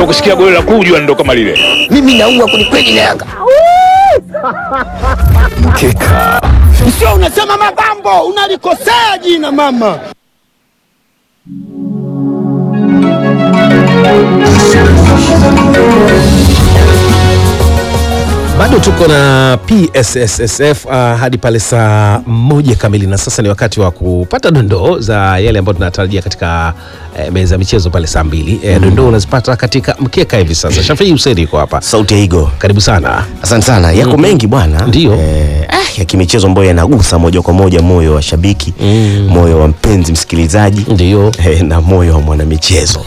kusikia goli la kujua ndo kama lile. Mimi naua kwelikweli na Yanga. Mkeka. Sio unasema Magambo, unalikosea jina mama. Bado tuko na PSSSF uh, hadi pale saa moja kamili, na sasa ni wakati wa kupata dondoo za yale ambayo tunatarajia katika eh, meza ya michezo pale saa mbili. Eh, dondoo unazipata katika mkeka hivi sasa. Shafii Hussein yuko hapa, Sauti ya Igo. karibu sana. Asante sana. Yako mengi bwana. Ndio. Eh, ah, ya kimichezo ambayo yanagusa moja kwa moja moyo wa shabiki, moyo wa mpenzi msikilizaji. Ndio. Eh, na moyo wa mwanamichezo.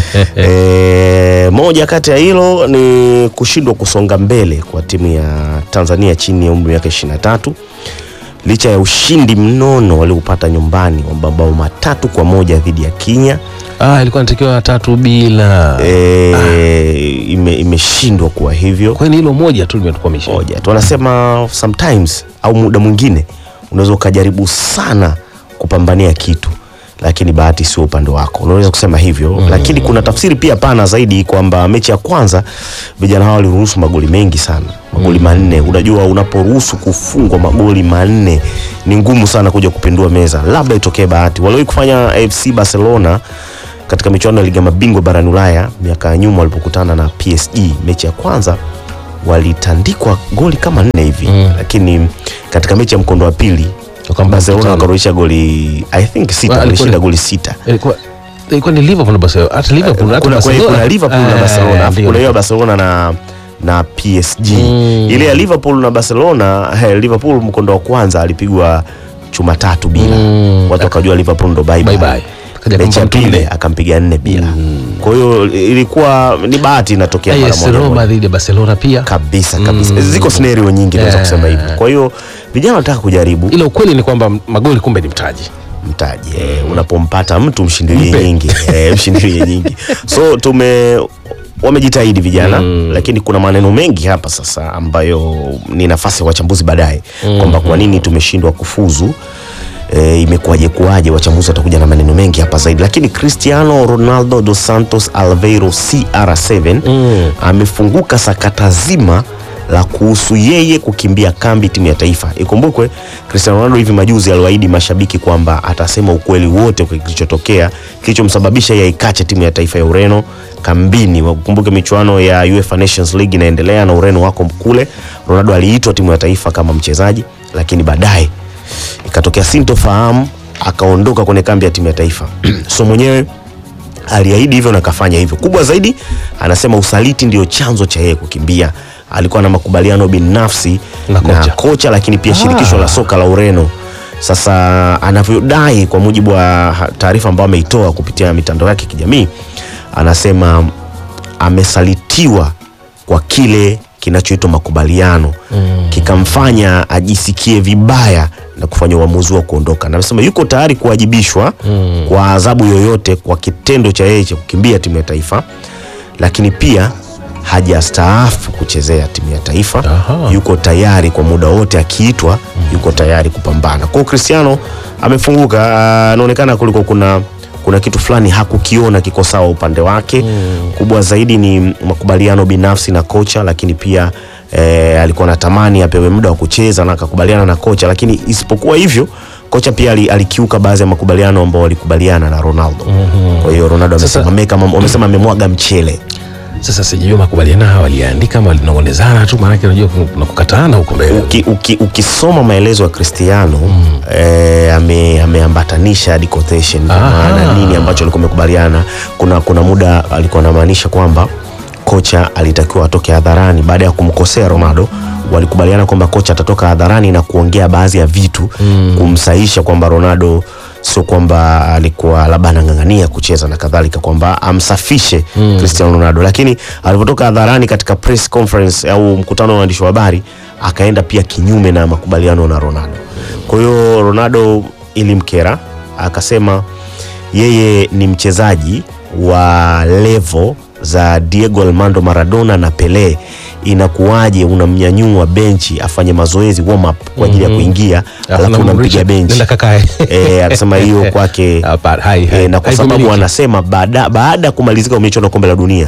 eh, moja kati ya hilo ni kushindwa kusonga mbele kwa timu ya Tanzania chini ya umri wa miaka 23 licha ya ushindi mnono walioupata nyumbani wa mabao matatu kwa moja dhidi ya Kenya. Ah, ilikuwa natakiwa tatu bila. Eh, ime, imeshindwa kuwa hivyo. Kwani hilo moja tu limetukwamisha. moja tu wanasema sometimes au muda mwingine unaweza ukajaribu sana kupambania kitu lakini bahati sio upande wako unaweza kusema hivyo lakini kuna tafsiri pia pana zaidi kwamba mechi ya kwanza vijana hao waliruhusu magoli mengi sana magoli manne unajua unaporuhusu kufungwa magoli manne ni ngumu sana kuja kupindua meza labda itokee bahati waliwahi kufanya FC Barcelona katika michuano ya liga ya mabingwa barani Ulaya miaka ya nyuma walipokutana na PSG mechi ya kwanza walitandikwa goli kama nne hivi lakini katika mechi ya mkondo wa pili Wakamba Barcelona tano. wakarudisha goli I think sita Wa- walishinda alikuwa- goli sita Ilikuwa ilikuwa ni Liverpool na Barcelona. Hata Liverpool hata kuna, kuna, Barcelona. kuna Liverpool na Ah, Barcelona alafu ndio. kuna hiyo ya Barcelona na na PSG Mm. ile ya Liverpool na Barcelona eh, Liverpool mkondo wa kwanza alipigwa chuma tatu bila Mm. watu wakajua Liverpool ndo bye Bye bye, bye. Kaja mechi ya akampa mtu pili nne. akampiga nne bila kwa hiyo ilikuwa ni bahati inatokea mara AS moja Roma moja dhidi ya Barcelona pia. kabisa kabisa ziko scenario nyingi naweza Yeah. kusema hivyo kwa hiyo vijana wanataka kujaribu Ila ukweli ni kwamba magoli kumbe ni mtaji. mtaji eh, unapompata mtu mshindilie Mpe. nyingi eh, mshindilie nyingi so tume wamejitahidi vijana lakini kuna maneno mengi hapa sasa ambayo ni nafasi ya wachambuzi baadaye kwamba kwa nini tumeshindwa kufuzu E, imekuwaje kuwaje wachambuzi watakuja na maneno mengi hapa zaidi lakini cristiano ronaldo dos santos alveiro cr7 amefunguka sakata zima la kuhusu yeye kukimbia kambi timu ya taifa. Ikumbukwe Cristiano Ronaldo hivi majuzi aliwaahidi mashabiki kwamba atasema ukweli wote kwa kilichotokea kilichomsababisha yeye ikache timu ya taifa ya Ureno kambini. Wakumbuke michuano ya UEFA Nations League inaendelea na Ureno wako kule. Ronaldo aliitwa timu ya taifa kama mchezaji, lakini baadaye ikatokea sintofahamu, akaondoka kwenye kambi ya timu ya taifa so mwenyewe aliahidi hivyo na kafanya hivyo. Kubwa zaidi, anasema usaliti ndio chanzo cha yeye kukimbia. Alikuwa na makubaliano binafsi Na na kocha. kocha, lakini pia shirikisho la soka la Ureno. Sasa anavyodai kwa mujibu wa ha- taarifa ambayo ameitoa kupitia mitandao yake ya kijamii, anasema amesalitiwa kwa kile kinachoitwa makubaliano kikamfanya ajisikie vibaya na kufanya uamuzi wa kuondoka, na amesema yuko tayari kuwajibishwa kwa adhabu yoyote kwa kitendo cha yeye cha kukimbia timu ya taifa, lakini pia hajastaafu kuchezea timu ya taifa. Aha. Yuko tayari kwa muda wote akiitwa, yuko tayari kupambana. Kwa hiyo Cristiano amefunguka, ah, anaonekana kuliko kuna kuna kitu fulani hakukiona kiko sawa upande wake. Kubwa zaidi ni makubaliano binafsi na kocha, lakini pia eh, alikuwa anatamani apewe muda wa kucheza na akakubaliana na kocha, lakini isipokuwa hivyo kocha pia ali- alikiuka baadhi ya makubaliano ambao walikubaliana na Ronaldo. Kwa hiyo Ronaldo Sasa- amesema ameka mam- amesema amemwaga mchele. Sasa sijui makubaliano haya waliandika ama walinong'onezana tu, maanake unajua kuna kukataana huko mbele. Uki, uki, ukisoma maelezo ya Cristiano eh, ame, ameambatanisha hadi quotation kwa Aha. maana nini ambacho alikuwa amekubaliana. Kuna, kuna muda alikuwa anamaanisha kwamba kocha alitakiwa atoke hadharani baada ya kumkosea Ronaldo. Walikubaliana kwamba kocha atatoka hadharani na kuongea baadhi ya vitu kumsaisha kwamba Ronaldo sio kwamba alikuwa labda anang'ang'ania kucheza na kadhalika, kwamba amsafishe Cristiano Ronaldo, lakini alivyotoka hadharani katika press conference au mkutano wa waandishi wa habari akaenda pia kinyume na makubaliano na Ronaldo. Kwa hiyo Ronaldo ilimkera, akasema yeye ni mchezaji wa level za Diego Armando Maradona na Pele. Inakuwaje unamnyanyua benchi afanye mazoezi warm up kwa ajili ya kuingia, alafu unampiga benchi Nenda kakae. eh, akasema hiyo kwake Hapana, hai, hai. eh, na kwa Haivumiliki. sababu anasema baada baada ya kumalizika kwa michuano ya kombe la dunia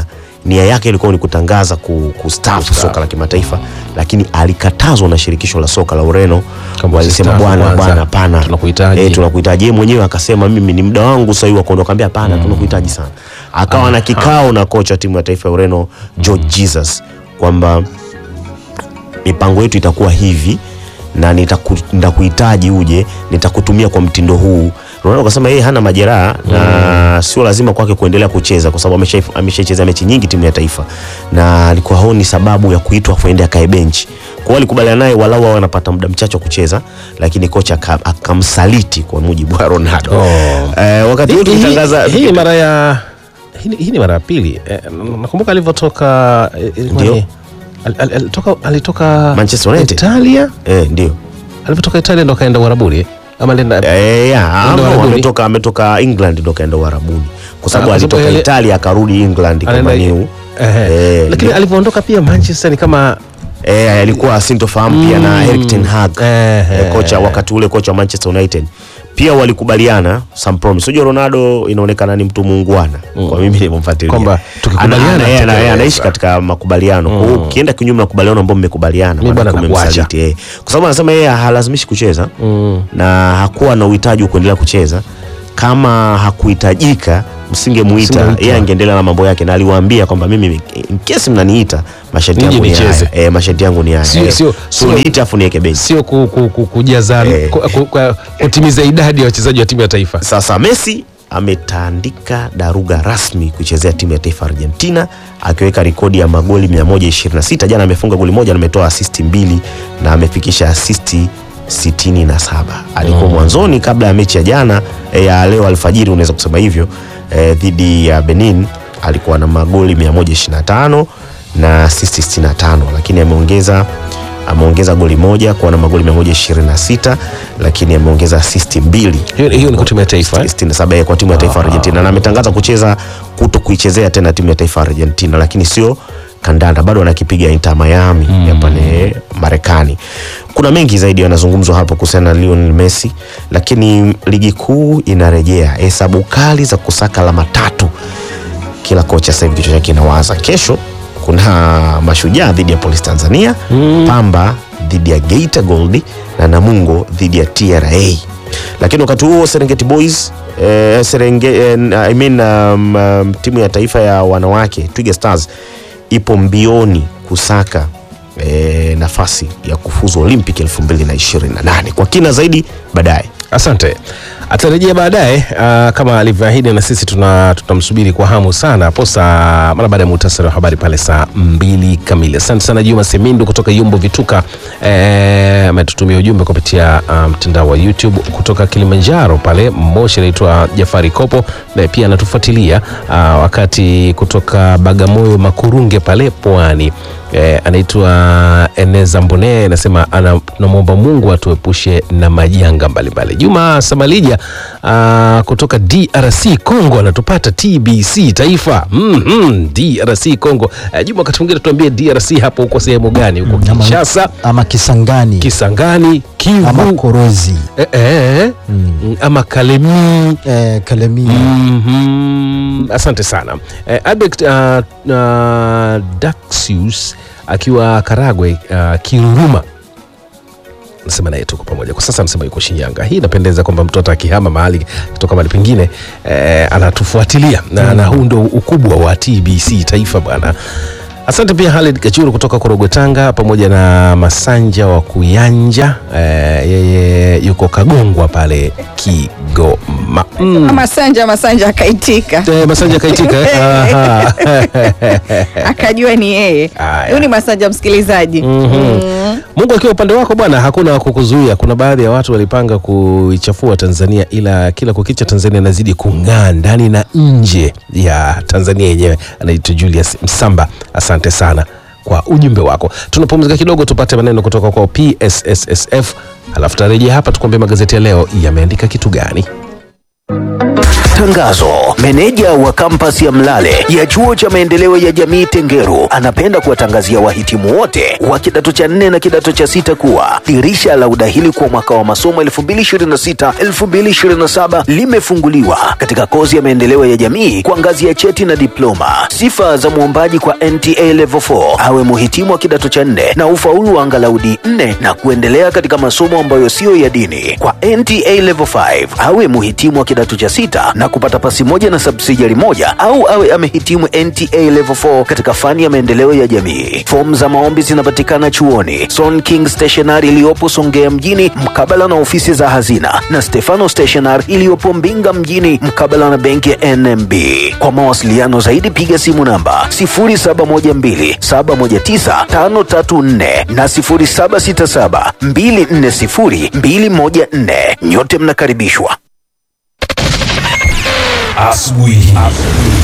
nia yake ilikuwa ni kutangaza ku, kustaafu soka la kimataifa, lakini alikatazwa na shirikisho la soka la Ureno. Kama Walisema usistaafu bwana kwanza, bwana, hapana, tunakuhitaji." eh, tunakuhitaji. Yeye mwenyewe akasema mimi ni muda wangu sasa hivi wa kuondoka, kaambia hapana, tunakuhitaji sana. Akawa na kikao na kocha wa timu ya taifa ya Ureno George Jesus kwamba mipango yetu itakuwa hivi na nitaku- nitakuhitaji uje, nitakutumia kwa mtindo huu. Ronaldo akasema yeye hana majeraha na sio lazima kwake kuendelea kucheza kwa sababu amesha- ameshacheza mechi nyingi timu ya taifa, na alikuwa haoni sababu ya kuitwa kuende akae benchi. Kwa hiyo alikubaliana naye walau awe anapata muda mchache wa kucheza, lakini kocha aka- akamsaliti kwa mujibu wa Ronaldo. Oh. Eh, wakati huu Hii- tukitangaza hii- hii ni mara ya hii ni- hii ni mara ya pili eh, nakumbuka alivyotoka eh, ilikuwa Ndio. ni- al- al- alitoka alitoka Manchester United. Italia eh, ndio alivyotoka Italia ndo akaenda Uarabuni eh? ama alienda Eh, ya, Ndio ama Uarabuni. ametoka ametoka England ndo kaenda Uarabuni kwa sababu Ah, kwa sababu alitoka yale- Italia akarudi England kwa anaenda- Maniu. Ehe. Eh, lakini alivyoondoka pia Manchester ni kama Eh, alikuwa sintofahamu pia na Erik ten Hag Eh, eh, kocha wakati ule kocha wa Manchester United pia walikubaliana some promise. Unajua Ronaldo inaonekana ni mtu muungwana kwa mimi nilipomfuatilia Kwamba tukikubaliana Ana- ana- yeye ana- yeye tutekeleza. anaishi katika makubaliano. Kwa hiyo ukienda kinyume na makubaliano ambayo mmekubaliana, Mimi bwana maana nakuacha. umemsaliti, eh. Kwa sababu anasema yeye halazimishi kucheza na hakuwa na uhitaji wa kuendelea kucheza. Kama hakuhitajika msingemuita, Msingemuita. yeye angeendelea na mambo yake, na aliwaambia kwamba mimi in case mnaniita masharti Nije yangu ni nicheze. haya. Eh, masharti yangu ni haya. Sio- Eh, sio- so sio- niite afu niweke benchi. sio ku, ku, ku, kujaza Eh. ku, ku, ku, kutimiza idadi ya wachezaji wa timu ya taifa Sasa Messi ametandika daruga rasmi kuichezea timu ya taifa Argentina akiweka rekodi ya magoli 126. Jana amefunga goli moja na ametoa asisti mbili na amefikisha asisti 67. Alikuwa mwanzoni kabla ya mechi ya jana eh, ya leo alfajiri, unaweza kusema hivyo eh, dhidi ya Benin alikuwa na magoli 125 na asisti 65, lakini ameongeza ameongeza goli moja kuwa na magoli 126, lakini ameongeza asisti mbili hiyo, hiyo ni kwa timu ya taifa eh? 67 kwa timu ya taifa ya Argentina na ametangaza kucheza kuto kuichezea tena timu ya taifa ya Argentina, lakini sio kandanda, bado anakipiga Inter Miami ya pale Marekani. Kuna mengi zaidi yanazungumzwa hapo kuhusiana na Lionel Messi, lakini ligi kuu inarejea, hesabu kali za kusaka alama tatu. Kila kocha sasa hivi kichwa chake kinawaza. Kesho kuna Mashujaa dhidi ya Polisi Tanzania, Pamba dhidi ya Geita Gold na Namungo dhidi ya TRA. Lakini wakati huo Serengeti Boys eh, Serenge, eh, I mean, um, um, timu ya taifa ya wanawake Twiga Stars ipo mbioni kusaka eh, nafasi ya kufuzu Olympic 2028. Kwa kina zaidi baadaye. Asante. Atarejea baadaye uh, kama alivyoahidi, na sisi tuna tutamsubiri kwa hamu sana hapo saa mara baada ya muhtasari wa habari pale saa mbili kamili. Asante sana Juma Semindu kutoka Yumbo Vituka, eh, ametutumia ujumbe kupitia uh, mtandao wa YouTube kutoka Kilimanjaro pale Moshi, anaitwa Jafari Kopo, naye pia anatufuatilia uh, wakati kutoka Bagamoyo Makurunge pale Pwani eh, anaitwa Eneza Mbone anasema ana- tunamwomba Mungu atuepushe na majanga mbalimbali. Juma Samalija ah, kutoka DRC Congo anatupata TBC Taifa mm DRC Congo. Eh, Juma, wakati mwingine tuambie DRC hapo uko sehemu gani? Uko ama- Kinshasa, ama Kisangani Kisangani, ama Kivu Korozi eh, eh, ama Kalemi eh, Kalemie Mhm. Asante sana eh, Albert uh, uh, Daxius akiwa Karagwe uh, Kiruruma nasema naye tuko pamoja kwa sasa, anasema yuko Shinyanga. Hii inapendeza kwamba mtoto akihama mahali kutoka mahali pengine eh, anatufuatilia na, na huu ndo ukubwa wa TBC Taifa bwana. Asante pia Halid Kachuru kutoka Korogwe Tanga, pamoja na Masanja wa Kuyanja eh, yeye yuko Kagongwa pale Kigoma mm. Masanja Masanja akaitika Eh, Masanja kaitika eh? Aha. akajua ni yeye. Haya. Huyu ni Masanja msikilizaji. Mm. Mungu akiwa upande wako bwana, hakuna wa kukuzuia. Kuna baadhi ya watu walipanga kuichafua Tanzania, ila kila kukicha Tanzania inazidi kung'aa ndani na nje ya Tanzania yenyewe. Anaitwa Julius Msamba, asante sana kwa ujumbe wako. Tunapumzika kidogo tupate maneno kutoka kwa PSSSF, halafu tarejea hapa tukuambia magazeti ya leo yameandika kitu gani. Tangazo: meneja wa kampasi ya Mlale ya chuo cha maendeleo ya jamii Tengeru anapenda kuwatangazia wahitimu wote wa kidato cha nne na kidato cha sita kuwa dirisha la udahili kwa mwaka wa masomo 2026-2027 limefunguliwa katika kozi ya maendeleo ya jamii kwa ngazi ya cheti na diploma. Sifa za mwombaji kwa NTA Level 4 awe muhitimu wa kidato cha nne na ufaulu wa angalau D4 na kuendelea katika masomo ambayo siyo ya dini. Kwa NTA Level 5 awe muhitimu wa kidato cha sita na kupata pasi moja na subsidiary moja au awe amehitimu NTA Level 4 katika fani ya maendeleo ya jamii. Fomu za maombi zinapatikana chuoni Son King Stationery iliyopo Songea mjini mkabala na ofisi za hazina na Stefano Stationery iliyopo Mbinga mjini mkabala na benki ya NMB. Kwa mawasiliano zaidi piga simu namba 0712719534 na 0767240214. Nyote mnakaribishwa. Asubuhi.